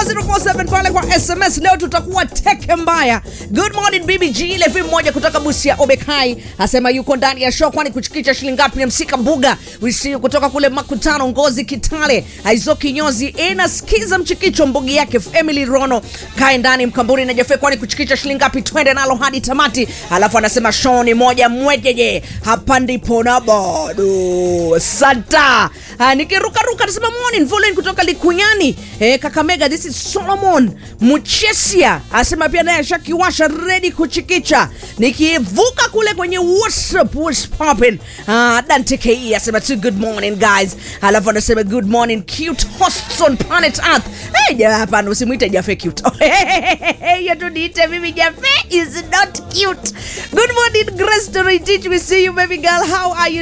24047 pale kwa SMS. Leo tutakuwa teke mbaya. Good morning BBG, Levi mmoja kutoka Busia Obekai asema yuko ndani ya show, kwani kuchikicha shilingi ngapi ya msika mbuga wisi kutoka kule makutano Ngozi Kitale, Aizo Kinyozi inasikiza mchikicho mbugi yake Emily Rono kae ndani mkamburi na Jefe, kwani kuchikicha shilingi ngapi? Twende nalo hadi tamati. Alafu anasema show ni moja mwejeje, hapa ndipo na bado santa Ah, nikirukaruka anasema morning Volin kutoka Likunyani eh, Kakamega. This is Solomon Muchesia asema pia naye ashakiwasha ready kuchikicha. Nikivuka kule kwenye WhatsApp what's popping. Ah, Dante KE asema tu good morning guys, alafu anasema good morning cute hosts on planet Earth. Hey, ja, hapana usimuite Jafe cute. Hiyo tu niite mimi Jafe is not cute. Good morning Grace to teach we see you baby girl how are you